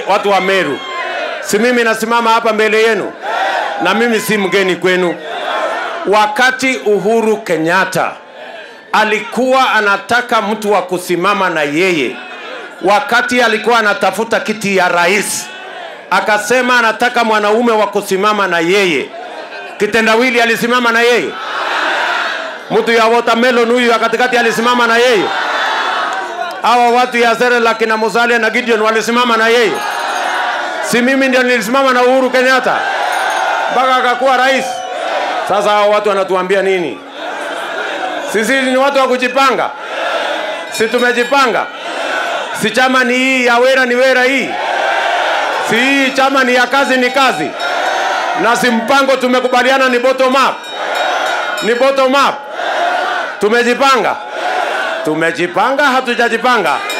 watu wa Meru, si mimi nasimama hapa mbele yenu, na mimi si mgeni kwenu. Wakati Uhuru Kenyatta alikuwa anataka mtu wa kusimama na yeye, wakati alikuwa anatafuta kiti ya rais, akasema anataka mwanaume wa kusimama na yeye. Kitendawili alisimama na yeye, mtu ya watermelon huyu ya katikati alisimama na yeye, hawa watu ya Serelak na Musalia na Gideon walisimama na yeye. Si mimi ndio nilisimama na Uhuru Kenyatta mpaka akakuwa rais. Sasa hao watu wanatuambia nini? Sisi ni watu wa kujipanga, si tumejipanga? Si chama ni hii ya wera ni wera hii, si hii chama ni ya kazi ni kazi, na si mpango tumekubaliana ni bottom up, ni bottom up. Tumejipanga, tumejipanga, hatujajipanga